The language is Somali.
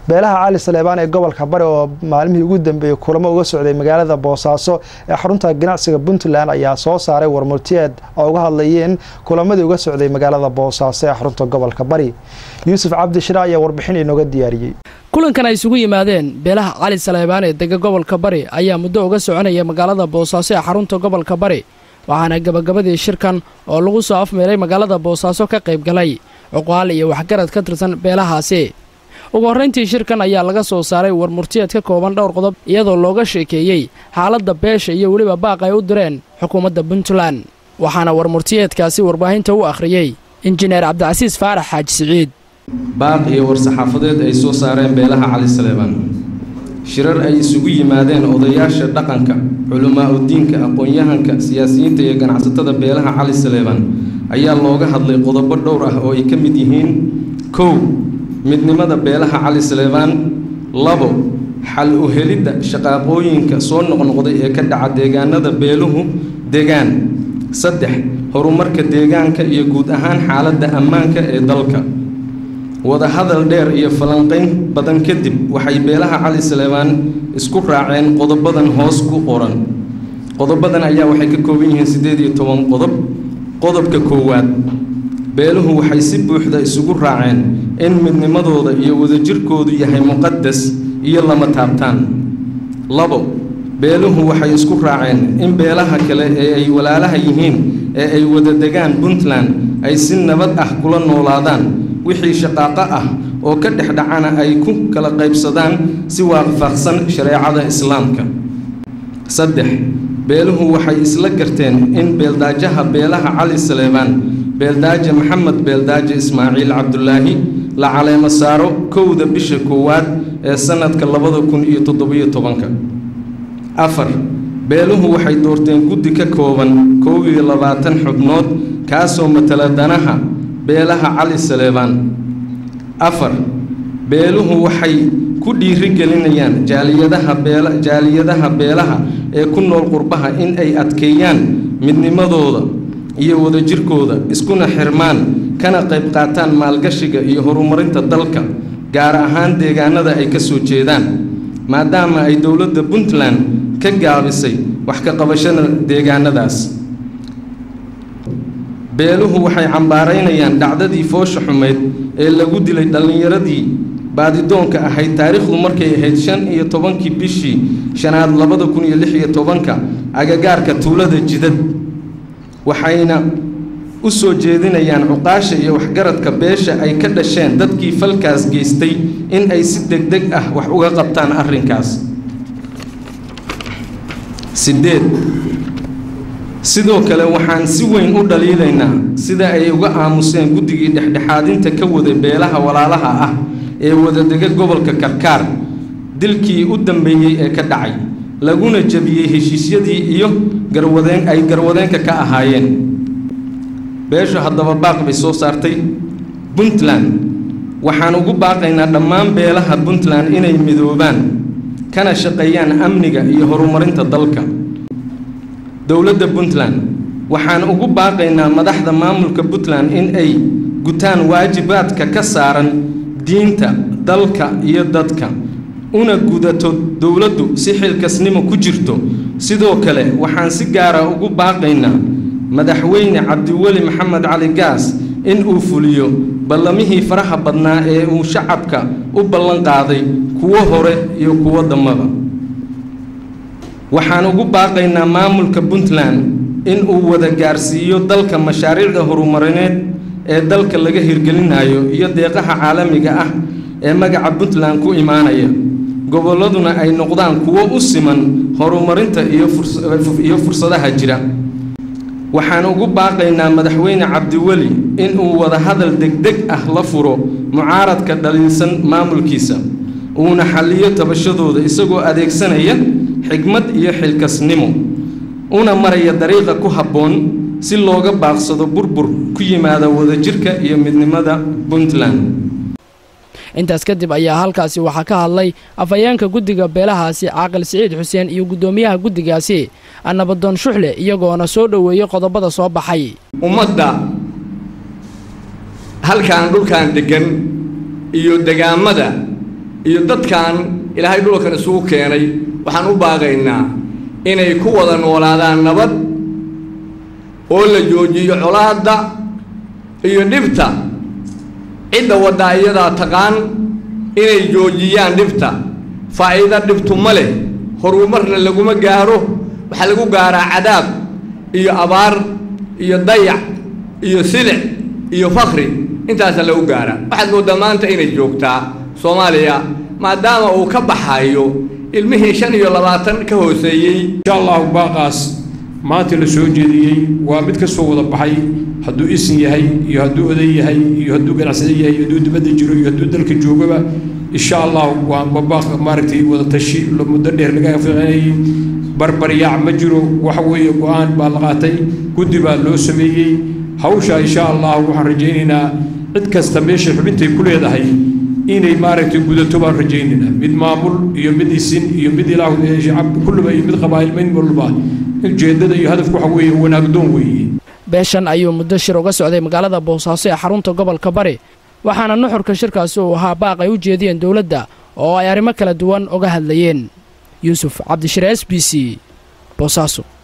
beelaha cali saleebaan ee gobolka bari oo maalmihii ugu dambeeyey kulamo uga socday magaalada boosaaso ee xarunta ganacsiga puntland ayaa soo saaray warmurtiyeed oo uga hadlayeen kulamadii uga socday magaalada boosaaso ee xarunta gobolka bari yuusuf cabdishira ayaa warbixin inooga diyaariyey kulankan ay isugu yimaadeen beelaha cali saleebaan ee dega gobolka bari ayaa muddo uga soconaya magaalada boosaaso ee xarunta gobolka bari waxaana gabagabadii shirkan oo lagu soo afmeelay magaalada boosaaso ka qayb galay cuqaal iyo waxgarad ka tirsan beelahaasi ugu horrayntii shirkan ayaa laga soo saaray warmurtiyeed ka kooban dhowr qodob iyadoo looga sheekeeyey xaaladda beesha iyo weliba baaq ay u direen xukuumadda puntland waxaana warmurtiyeedkaasi warbaahinta u akhriyey injineer cabdicasiis faarax xaaji siciid baaq iyo war-saxaafadeed ay soo saareen beelaha cali saleebaan shirar ay isugu yimaadeen odayaasha dhaqanka culamaa udiinka aqoon-yahanka siyaasiyiinta iyo ganacsatada beelaha cali saleebaan ayaa looga hadlay qodobo dhowr ah oo ay ka mid yihiin kow midnimada beelaha cali saleebaan labo xal u helidda shaqaaqooyinka soo noqnoqday ee ka dhaca deegaanada beeluhu degaan saddex horumarka deegaanka iyo guud ahaan xaaladda ammaanka ee dalka wadahadal dheer iyo falanqayn badan kadib waxay beelaha cali saleebaan isku raaceen qodobadan hoos ku qoran qodobadan ayaa waxay ka kooban yihiin siddeed iyo toban qodob qodobka koowaad beeluhu waxay si buuxda isugu raaceen in midnimadooda iyo wadajirkoodu yahay muqadas iyo lama taabtaan labo beeluhu waxay isku raaceen in beelaha kale ee ay walaalaha yihiin ee ay wada degaan puntland ay si nabad ah kula noolaadaan wixii shaqaaqo ah oo ka dhex dhacana ay ku kala qaybsadaan si waafaqsan shareecada islaamka saddex beeluhu waxay isla garteen in beeldaajaha beelaha cali saleebaan beeldaaje maxamed beeldaaje ismaaciil cabdulaahi la caleemo saaro kowda bisha koowaad ee sannadka labada kun iyo toddobiyo tobanka afar beeluhu waxay doorteen guddi ka kooban kow iyo labaatan xubnood kaasoo matala danaha beelaha cali saleebaan afar beeluhu waxay ku dhiirigelinayaan jaaliyadaha beel jaaliyadaha beelaha ee ku nool qurbaha in ay adkeeyaan midnimadooda iyo wadajirkooda iskuna xirmaan kana qayb qaataan maalgashiga iyo horumarinta dalka gaar ahaan deegaanada ay ka soo jeedaan maadaama ay dowladda puntland ka gaabisay wax ka qabashada deegaanadaas beeluhu waxay cambaaraynayaan dhacdadii foosha xumeyd ee lagu dilay dhallinyaradii baadidoonka ahayd taariikhdu markay ahayd shan iyo tobankii bishii shanaad labada kun iyo lix iyo tobanka agagaarka tuulada jidad waxayna u soo jeedinayaan cuqaasha iyo waxgaradka beesha ay ka dhasheen dadkii falkaas geystay in ay si deg deg ah wax uga qabtaan arrinkaas sideed sidoo kale waxaan si weyn u dhaliilaynaa sida ay uga aamuseen guddigii dhexdhexaadinta ka waday beelaha walaalaha ah ee wadadega gobolka karkaar dilkii u dambeeyey ee ka dhacay laguna jebiyey heshiisyadii iyo garwadeen ay garwadeenka ka ahaayeen beeshu haddaba baaq bay soo saartay puntland waxaan ugu baaqaynaa dhammaan beelaha puntland inay midoobaan kana shaqeeyaan amniga iyo horumarinta dalka dowladda puntland waxaan ugu baaqaynaa madaxda maamulka puntland in ay gutaan waajibaadka ka saaran diinta dalka iyo dadka una gudato dowladdu si xilkasnimo ku jirto sidoo kale waxaan si gaara ugu baaqaynaa madaxweyne cabdiweli maxamed cali gaas in uu fuliyo ballamihii faraha badnaa ee uu shacabka u ballan qaaday kuwo hore iyo kuwo dambaba waxaan ugu baaqaynaa maamulka puntland in uu wada gaarsiiyo dalka mashaariicda horumarineed ee dalka laga hirgelinayo iyo deeqaha caalamiga ah ee magaca puntland ku imaanaya gobolladuna ay noqdaan kuwo u siman horumarinta iyo fursadaha jira waxaan ugu baaqaynaa madaxweyne cabdiweli inuu wadahadal degdeg ah la furo mucaaradka dhaliilsan maamulkiisa uuna xalliyo tabashadooda isagoo adeegsanaya xigmad iyo xilkasnimo una maraya dariiqa ku habboon si looga baaqsado burbur ku yimaada wadajirka iyo midnimada puntland intaas kadib ayaa halkaasi waxaa ka hadlay afhayeenka guddiga beelahaasi caaqil siciid xuseen iyo guddoomiyaha guddigaasi nabadoon shuxle iyagoona soo dhoweeyey qodobada soo baxay ummadda halkan dhulkan deggan iyo degaamada iyo dadkan ilaahay dhulkan isugu keenay waxaan u baaqaynaa inay ku wada noolaadaan nabad oo la joojiyo colaadda iyo dhibta cidda waddaa iyadaa taqaan inay joojiyaan dhibta faa'iido dhibtu ma leh horumarna laguma gaaro waxaa lagu gaaraa cadaab iyo abaar iyo dayac iyo silic iyo fakri intaasa lagu gaaraa waxaad mooddaa maanta inay joogtaa soomaaliya maadaama uu ka baxayo ilmihii shan iyo labaatan ka hooseeyey insha allahu baaqaas maanta la soo jeediyey waa mid ka soo wada baxay hadduu isin yahay iyo hadduu oday yahay iyo hadduu ganacsada yahay iyo hadduu dibadda jiro iyo hadduu dalka joogaba insha allahu waa babaaq maaragtay wada tashi muddo dheer laga ficinayay barbaryaac ma jiro waxa weeye go-aan baa la qaatay guddi baa loo sameeyey hawsha insha allahu waxaan rajaynaynaa cid kasta meeshay xubintay ku leedahay inay maaragtay gudato baan rajaynaynaa mid maamul iyo mid isin iyo mid ilaah shacab kulliba iyo mid qabaa'il mid walba ujeeddada iyo hadafku waxa weeye wanaagdoon weeye beeshan ayuu muddo shir uga socday magaalada boosaaso ee xarunta gobolka bari waxaana nuxurka shirkaasi uu ahaa baaq ay u jeediyeen dowladda oo ay arrimo kala duwan uga hadlayeen yuusuf cabdishire s b c boosaaso